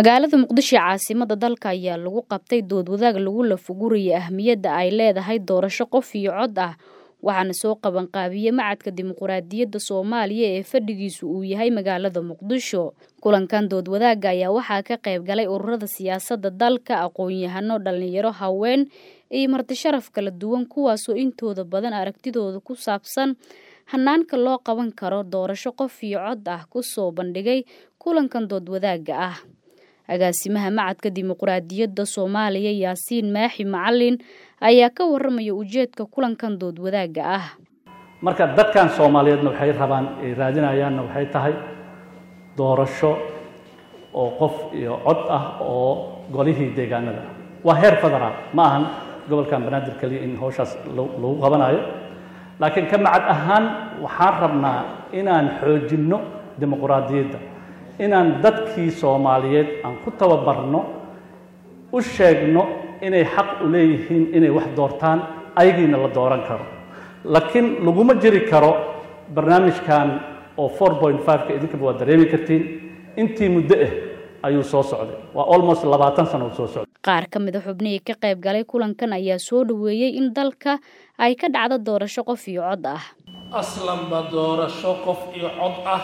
magaalada muqdisho ee caasimada dalka ayaa lagu qabtay dood wadaag lagu lafugurayay ahmiyadda ay leedahay doorasho qof iyo cod ah waxaana soo qabanqaabiyey macadka dimuquraadiyadda soomaaliya ee fadhigiisu uu yahay magaalada muqdisho kulankan dood wadaagga ayaa waxaa ka qayb galay ururada siyaasadda dalka aqoon-yahano dhalinyaro haween iyo marti sharaf kala duwan kuwaasoo intooda badan aragtidooda ku saabsan hanaanka loo qaban karo doorasho qof iyo cod ah kusoo bandhigay kulankan dood wadaagga ah agaasimaha macadka dimuquraadiyadda soomaaliya yaasiin maaxi macalin ayaa ka waramaya ujeedka kulankan dood wadaagga ah marka dadkan soomaaliyeedna waxay rabaan ay raadinayaanna waxay tahay doorasho oo qof iyo cod ah oo golihii deegaanada ah waa heer federaal ma ahan gobolkan banaadir keliya in howshaas lagu qabanayo laakiin ka macad ahaan waxaan rabnaa inaan xoojinno dimuquraadiyadda inaan dadkii soomaaliyeed aan ku tababarno u sheegno inay xaq u leeyihiin inay wax doortaan ayagiina la dooran karo laakiin laguma jiri karo barnaamijkan oo four point five-ka idinkaba waa dareemi kartiin intii muddo ah ayuu soo socday waa almost labaatan sano uu soo socday qaar ka mid a xubnihii ka qayb galay kulankan ayaa soo dhoweeyey in dalka ay ka dhacdo doorasho qof iyo cod ah aslanba doorasho qof iyo cod ah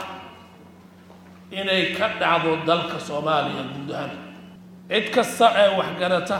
inay ka dhacdo dalka soomaaliya guud ahaan cid kasta ee waxgarata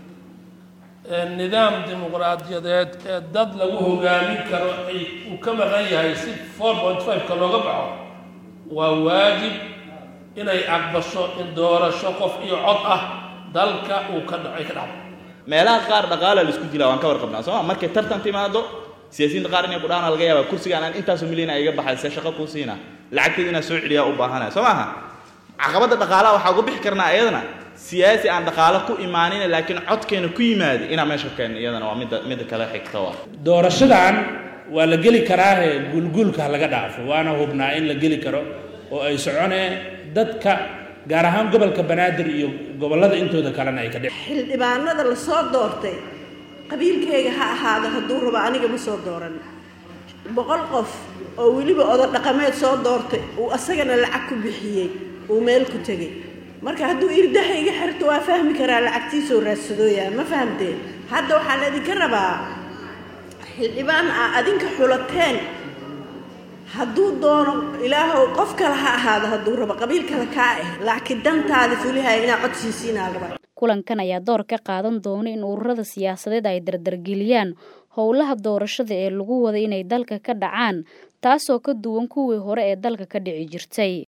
nidaam dimuqraadiyadeed ee dad lagu hogaamin karo ay uu ka maqan yahay si four point five-ka looga baxo waa waajib inay aqbasho in doorasho qof iyo cod ah dalka uu ka ay ka dhacdo meelaha qaar dhaqaala la isku dilaa waan ka warqabnaa sooma markay tartan timaado siyaasiyiinta qaar inay kudhaana laga yaaba kursigaan aan intaasoo milyan a iga baxay see shaqo kuu siina lacagteeda inaa soo celiyaa u baahanaya soo maaha caqabadda dhaqaalaha waxaa uga bixi karnaa iyadana siyaasi aan dhaqaalo ku imaanin laakiin codkeena ku yimaada inaa meesha keenno iyadana waa midda midda kale xigta waa doorashadan waa la geli karaahe guulguulka laga dhaafo waana hubnaa in la geli karo oo ay soconee dadka gaar ahaan gobolka banaadir iyo gobollada intooda kalena ay ka dhici xildhibaanada la soo doortay qabiilkayga ha ahaado hadduu rabo aniga ma soo dooran boqol qof oo weliba odo dhaqameed soo doortay uu asagana lacag ku bixiyey uu meel ku tegey marka hadduu irdaha iga xirto waa fahmi karaa lacagtiisoo raadsadooyaa ma fahamteen hadda waxaa la idinka rabaa xildhibaan aa adinka xulateen hadduu doono ilaahow qof kale ha ahaado hadduu rabo qabiil kale kaa ah laakiin dantaada fulihaya inaa codsiisiinaa raba kulankan ayaa door ka qaadan doona in ururada siyaasadeed ay dardargeliyaan howlaha doorashada ee lagu wada inay dalka ka dhacaan taasoo ka duwan kuwii hore ee dalka ka dhici jirtay